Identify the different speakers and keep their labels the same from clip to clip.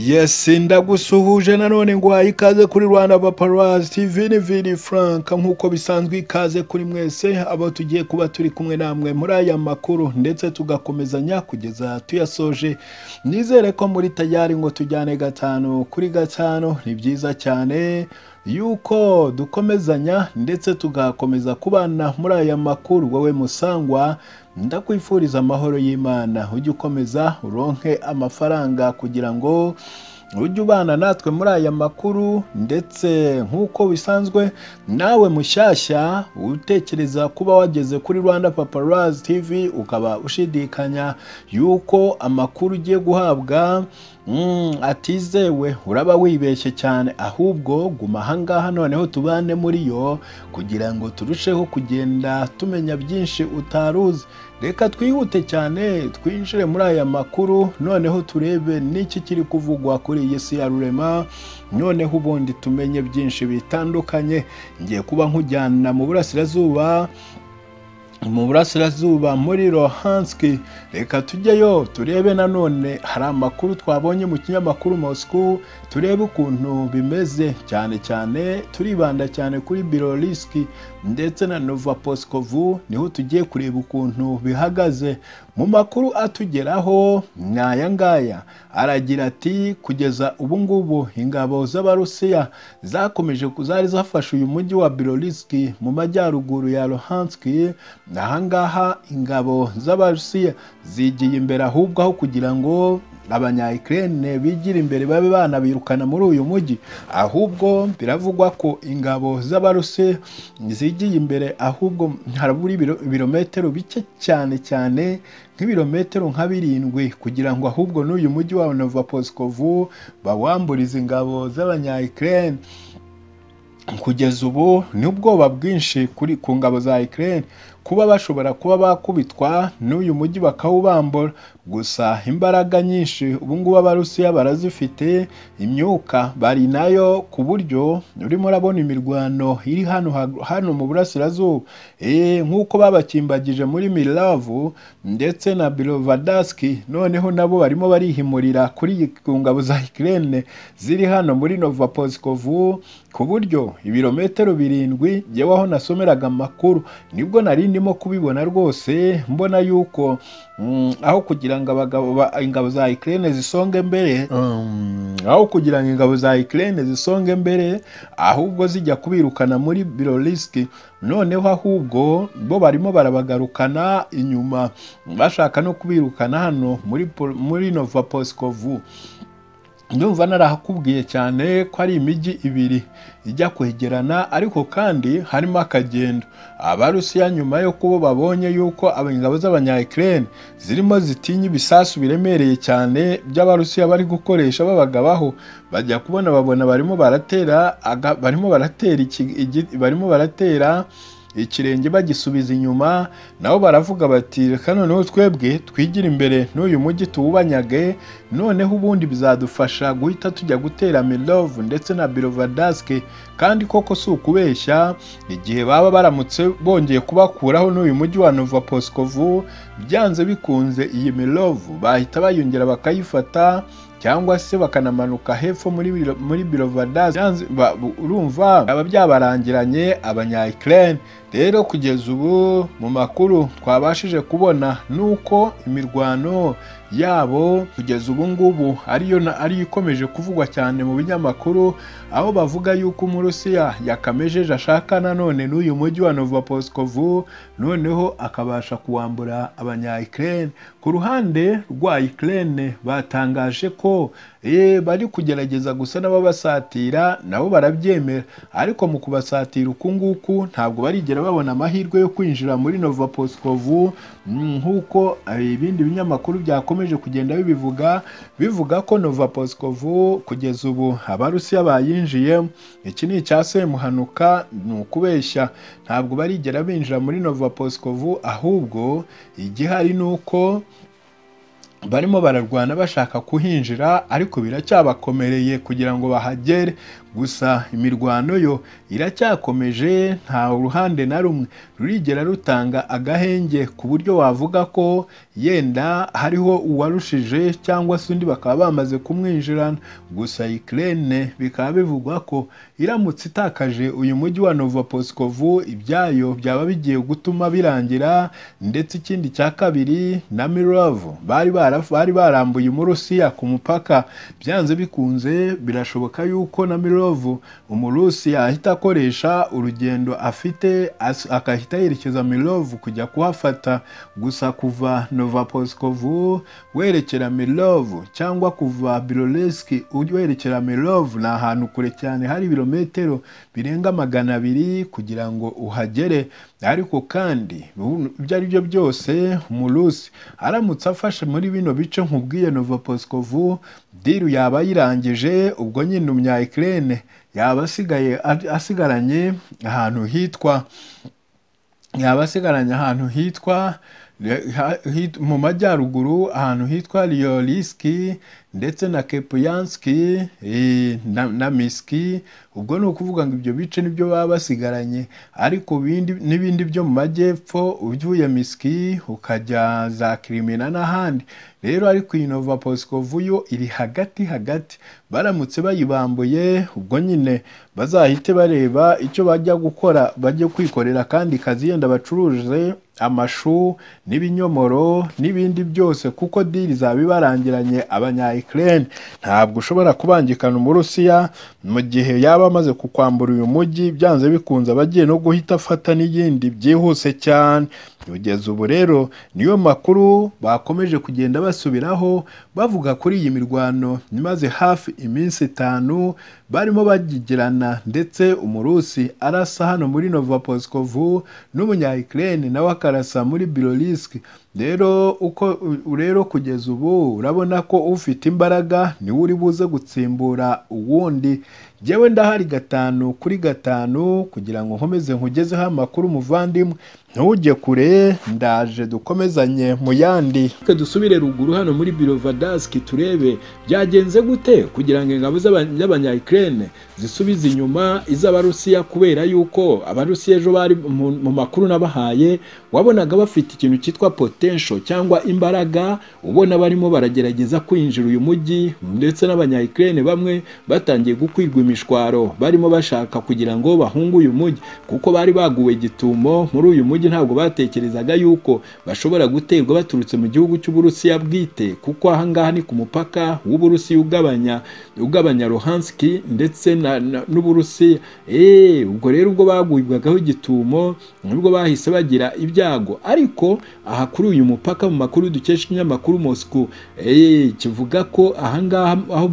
Speaker 1: yesi ndagusuhuje nanone nguhaye ikaze kuri rwanda paparazzi tv ni vini frank nk'uko bisanzwe ikaze kuri mwese abo tugiye kuba turi kumwe namwe muri aya makuru ndetse tugakomezanya kugeza tuyasoje nizere ko muri tayari ngo tujyane gatanu kuri gatanu ni byiza cyane yuko dukomezanya ndetse tugakomeza kubana muri aya makuru wowe musangwa ndakwifuriza amahoro y'imana ujye ukomeza uronke amafaranga kugira ngo ujye ubana natwe muri aya makuru ndetse nk'uko bisanzwe nawe mushyashya utekereza kuba wageze kuri rwanda paparazzi tv ukaba ushidikanya yuko amakuru ugiye guhabwa atizewe uraba wibeshye cyane ahubwo guma ahangaha noneho tubane muri yo kugira ngo turusheho kugenda tumenya byinshi utaruzi reka twihute cyane twinjire muri aya makuru noneho turebe n'iki kiri kuvugwa kuri iyi si ya rurema noneho ubundi tumenye byinshi bitandukanye ngiye kuba nkujyana mu burasirazuba mu burasirazuba muri rohanski reka tujyeyo turebe nanone hari amakuru twabonye mu kinyamakuru moscow turebe ukuntu bimeze cyane cyane turibanda cyane kuri biroriski ndetse na nova posikovu niho tugiye kureba ukuntu bihagaze mu makuru atugeraho ni aya ngaya aragira ati kugeza ubu ngubu ingabo z'abarusiya zakomeje zari zafashe uyu mujyi wa biroriski mu majyaruguru ya rohanski ahangaha ingabo z'abarusiya zigiye imbere ahubwo aho kugira ngo abanyayikirene bigira imbere babe banabirukana muri uyu mujyi ahubwo biravugwa ko ingabo z'abarusiya zigiye imbere ahubwo harabura ibirometero bike cyane cyane nk'ibirometero nka birindwi kugira ngo ahubwo n'uyu mujyi wa novapozikovu bawamburize ingabo z'abanyayikirene kugeza ubu ni ubwoba bwinshi kuri ku ngabo za Ukraine kuba bashobora kuba bakubitwa n'uyu mujyi bakawubambura gusa imbaraga nyinshi ubu ngubu abarusiya barazifite imyuka bari nayo ku buryo urimo urabona imirwano iri hano hano mu burasirazuba nk'uko babakimbagije muri miravu ndetse na birovadaski noneho nabo barimo barihimurira kuri ku ngabo za Ukraine ziri hano muri novapozikovu ku buryo ibirometero birindwi yewe aho nasomeraga amakuru nibwo nari ndimo kubibona rwose mbona yuko aho kugira ngo ingabo za ikirere zisonge mbere aho kugira ngo ingabo za ikirere zisonge mbere ahubwo zijya kubirukana muri birorisiki noneho ahubwo bo barimo barabagarukana inyuma bashaka no kubirukana hano muri nova posikovu ndumva narahakubwiye cyane ko ari imijyi ibiri ijya kwegerana ariko kandi harimo akagendo abarusiya nyuma yo kuba babonye yuko ingabo z'abanyayikirere zirimo zitinya ibisasu biremereye cyane by'abarusiya bari gukoresha babagabaho bajya kubona babona barimo baratera barimo baratera barimo baratera ikirenge bagisubiza inyuma nabo baravuga bati reka noneho twebwe twigira imbere n'uyu mujyi tuwubanyage noneho ubundi bizadufasha guhita tujya gutera mirovu ndetse na birovadasike kandi koko si ukubeshya igihe baba baramutse bongeye kubakuraho n'uyu mujyi wa nova posikovu byanze bikunze iyi mirovu bahita bayongera bakayifata cyangwa se bakanamanuka hepfo muri muri birovadazi urumva byaba byabarangiranye abanyayikirene rero kugeza ubu mu makuru twabashije kubona ni uko imirwano yabo kugeza ubu ngubu ariyo ariyo ikomeje kuvugwa cyane mu binyamakuru aho bavuga yuko umurusiya yakamejeje ashaka nanone n'uyu mujyi wa novapozikovu noneho akabasha kuwambura abanyayikirene ku ruhande rwa ikirere batangaje ko bari kugerageza gusa n'ababasatira nabo barabyemera ariko mu kubasatira uku nguku ntabwo barigera babona amahirwe yo kwinjira muri novapozikovu nk'uko ibindi binyamakuru byakomeje bikomeje kugenda bibivuga bivuga ko novapozikovu kugeza ubu abarusiya bayinjiye iki ni icya semuhanuka ni ukubeshya ntabwo barigera binjira muri novapozikovu ahubwo igihari ni uko barimo bararwana bashaka kuhinjira ariko biracyabakomereye kugira ngo bahagere gusa imirwano yo iracyakomeje nta ruhande na rumwe rurigera rutanga agahenge ku buryo wavuga ko yenda hariho uwarushije cyangwa se undi bakaba bamaze kumwinjirana gusa ikirere bikaba bivugwa ko iramutse itakaje uyu mujyi wa Novoposkovu ibyayo byaba bigiye gutuma birangira ndetse ikindi cya kabiri na mirovu bari barambuye umurusiya ku mupaka byanze bikunze birashoboka yuko na mirovu umurusiya ahita akoresha urugendo afite agahita yerekeza mirovu kujya kuhafata gusa kuva Novoposkovu werekera mirovu cyangwa kuva biroreski werekera mirovu ni ahantu kure cyane hari ibirometero birenga magana abiri kugira ngo uhagere ariko kandi ibyo ari byo byose umurusi aramutse afashe muri bino bice nk'ubwiye Novoposkovu diru yaba ayirangije ubwo nyine umunyayikirere yaba asigaye asigaranye ahantu hitwa yaba asigaranye ahantu hitwa mu majyaruguru ahantu hitwa riyoriski ndetse na kepuyanski na, na miski ubwo ni ukuvuga ngo ibyo bice nibyo baba basigaranye ariko n'ibindi byo mu majyepfo uvuye miski ukajya za kirimina n'ahandi rero ariko iyi nova posikovu yo iri hagati hagati baramutse bayibambuye ubwo nyine bazahite bareba icyo bajya gukora bajye kwikorera kandi kazi yenda bacuruje amashu n'ibinyomoro n'ibindi byose kuko diri zaba ibarangiranye abanyayikirere ntabwo ushobora kubangikana umurusiya mu gihe yaba amaze kukwambura uyu mujyi byanze bikunze aba agiye no guhita afata n'iyindi byihuse cyane kugeza ubu rero niyo makuru bakomeje kugenda basubiraho bavuga kuri iyi mirwano imaze hafi iminsi itanu barimo bagigirana ndetse umurusi arasa hano muri Novoposkovu n'umunyayikirere nawe akarasa muri biroriski rero uko rero kugeza ubu urabona ko ufite imbaraga niwe uri buze gutsimbura uwundi ngewe ndahari gatanu kuri gatanu kugira ngo nkomeze nkugezeho amakuru umuvandimwe ntujye kure ndaje dukomezanye mu yandi reka dusubire ruguru hano muri biro vadasiki turebe byagenze gute kugira ngo ingabo z'abanyayikirere zisubize inyuma iz'abarusiya kubera yuko abarusiya ejo bari mu makuru nabahaye wabonaga bafite ikintu cyitwa poti cyangwa imbaraga ubona barimo baragerageza kwinjira uyu mujyi ndetse n'abanyayikirere bamwe batangiye gukwigwa imishwaro barimo bashaka kugira ngo bahunge uyu mujyi kuko bari baguwe gitumo muri uyu mujyi ntabwo batekerezaga yuko bashobora guterwa baturutse mu gihugu cy'uburusiya bwite kuko ahangaha ni ku mupaka w'uburusiya ugabanya ugabanya ruhanski ndetse n'uburusiya eee ubwo rero ubwo bagubwagaho igitumo nibwo bahise bagira ibyago ariko aha kuri uyu mupaka mu makuru dukesha ikinyamakuru Moscow kivuga ko ahangaha aho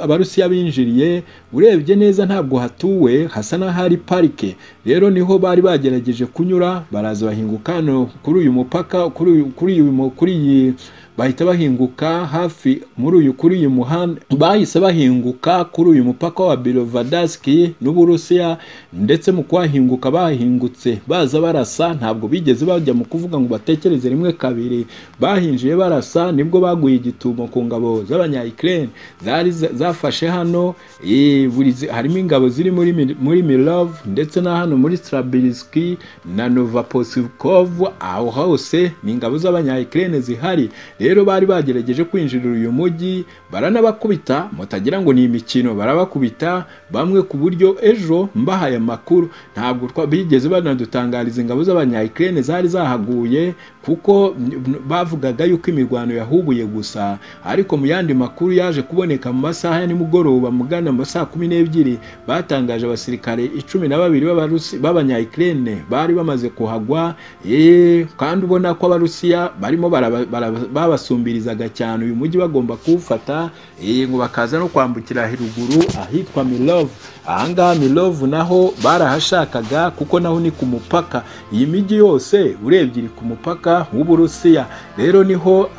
Speaker 1: abarusiya binjiriye urebye neza ntabwo hatuwe hasa n'ahari parike rero niho bari bagerageje kunyura baraza bahinguka hano kuri uyu mupaka kuri iyi bahita bahinguka hafi muri uyu kuri uyu muhanda bahise bahinguka kuri uyu mupaka wa birovadaski n'uburusiya ndetse mu kuhahinguka bahingutse baza barasa ntabwo bigeze bajya mu kuvuga ngo batekereze rimwe kabiri bahinjiye barasa nibwo baguye igitumo ku ngabo z'abanyayikirere zari zafashe hano harimo ingabo ziri muri muri mirove ndetse na hano muri strabiriski na novaposikovu aho hose ni ingabo z'abanyayikirere zihari rero bari bagerageje kwinjirira uyu mujyi baranabakubita mutagira ngo ni imikino barabakubita bamwe ku buryo ejo mbahaye amakuru ntabwo bigeze banadutangariza ingabo z'abanyayikirere zari zahaguye kuko bavugaga yuko imirwano yahubuye gusa ariko mu yandi makuru yaje kuboneka mu masaha ya nimugoroba mugana mu saa kumi n'ebyiri batangaje abasirikare icumi na babiri b'abanyayikirere bari bamaze kuhagwa kandi ubona ko abarusiya barimo babasumbirizaga cyane uyu mujyi bagomba kuwufata ngo bakaza no kwambukira ruguru ahitwa mirovu ahangaha mirovu naho barahashakaga kuko naho ni ku mupaka iyi mijyi yose urebye iri ku mupaka w'uburusiya rero niho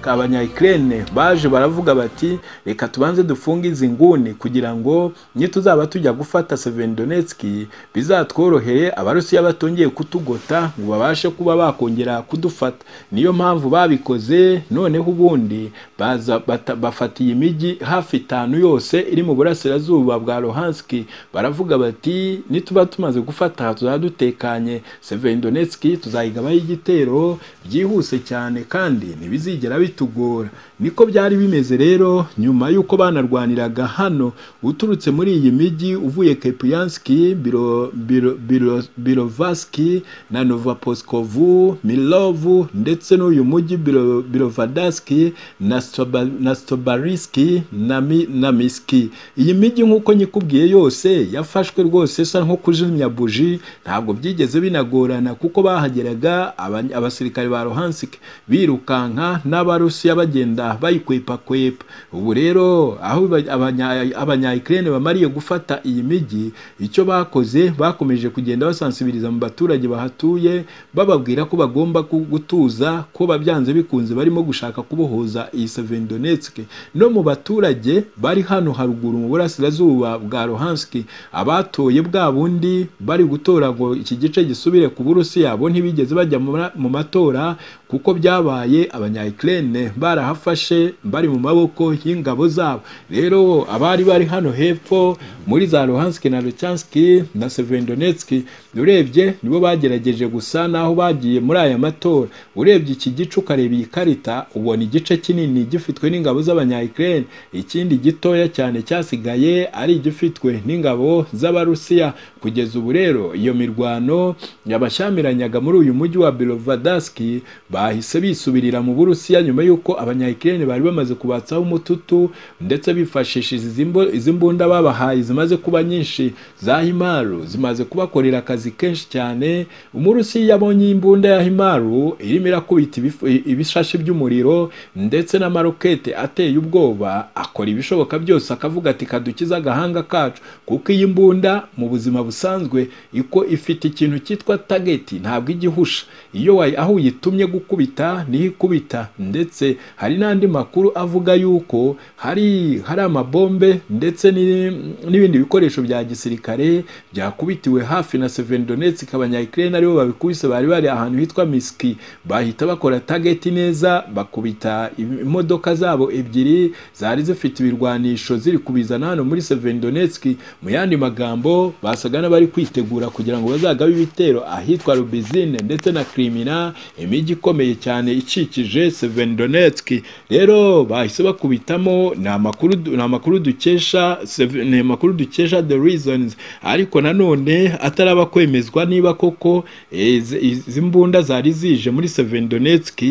Speaker 1: abanyayikirere baje baravuga bati reka tubanze dufunge izi nguni kugira ngo nituzaba tujya gufata sevendonetski bizatworohere abarusiya batongeye kutugota ngo babashe kuba bakongera kudufata niyo mpamvu babikoze noneho ubundi baza bata- bafatiye imijyi hafi itanu yose iri mu burasirazuba bwa rohanski baravuga bati nituba tumaze gufata tuzaba dutekanye sevendonetski tuzayigabaho igitero byihuse cyane kandi ntibizigera bitugora niko byari bimeze rero nyuma y'uko banarwaniraga hano uturutse muri iyi mijyi uvuye kepiyanski biro, biro, biro, birovaski na novaposkovu milovu ndetse n'uyu mujyi biro, birovadaski na, Stoba, na stobariski na, mi, na miski iyi mijyi nk'uko nyikubwiye yose yafashwe rwose isa nko kuzimya buji ntabwo byigeze binagorana kuko bahageraga aba- abasirikare ba rohansik birukanka n'abarusiya bagenda bayikwepakwepa ubu rero aho aba- abanya- abanyayikirene bamariye gufata iyi mijyi icyo bakoze bakomeje kugenda basansibiriza mu baturage bahatuye bababwira ko bagomba ku- gutuza ko babyanze bikunze barimo gushaka kubohoza iyi Severodonetsk no mu baturage bari hano haruguru mu burasirazuba bwa Luhansk abatoye bwa bundi bari gutora ngo iki gice gisubire ku Burusiya bo ntibigeze bajya mu ma- mu matora kuko byabaye abanyayikirene barahafashe bari mu maboko y'ingabo zabo rero abari bari hano hepfo muri za Luhansk na Luhansk na Severodonetsk urebye nibo bagerageje gusa naho bagiye muri aya matora urebye iki gice ukareba iyi karita ubona igice kinini gifitwe n'ingabo z'abanyayikirene ikindi gitoya cyane cyasigaye ari igifitwe n'ingabo z'abarusiya kugeza ubu rero iyo mirwano yabashyamiranaga muri uyu mujyi wa birovadaski bahise bisubirira mu burusiya nyuma y'uko abanyayikirene bari bamaze kubatsaho umututu ndetse bifashishije izi mbo- izi mbunda babahaye zimaze kuba nyinshi za himaru zimaze kubakorera akazi kenshi cyane umurusiya yabonye iyi mbunda ya himaru irimo irakubita ibif- ibishashi by'umuriro ndetse n'amarokete ateye ubwoba akora ibishoboka byose akavuga ati kadukize agahanga kacu kuko iyi mbunda mu buzima busanzwe iko ifite ikintu cyitwa tageti ntabwo ijya ihusha iyo wayi- aho uyitumye gukubita niho ikubita ndetse hari n'andi makuru avuga yuko hari hari amabombe ndetse ni- n'ibindi bikoresho bya gisirikare byakubitiwe hafi na Severodonetsk abanyayikirene aribo babikubise bari bari ahantu hitwa Miski bahita bakora tageti neza bakubita im- imodoka zabo ebyiri zari zifite ibirwanisho ziri kubizana hano muri Severodonetsk mu yandi magambo basaga n'abari kwitegura kugira ngo bazagabe ibitero ahitwa Lubizine ndetse na Crimina imijyi ikomeye cyane ikikije Severodonetsk rero bahise bakubitamo ni amakuru du- ni amakuru dukesha Sev- ni amakuru dukesha the reasons ariko nanone ataraba kwemezwa niba koko eh, izi izi mbunda zari zije muri Severodonetsk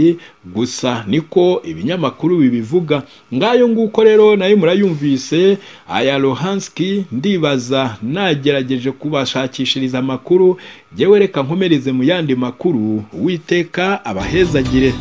Speaker 1: gusa niko ibinyamakuru bibivuga ngayo nguko rero nayo murayumvise aya Luhanski ndibaza nagerageje kubashakishiriza amakuru jyewe reka nkomereze mu yandi makuru uwiteka abahezagire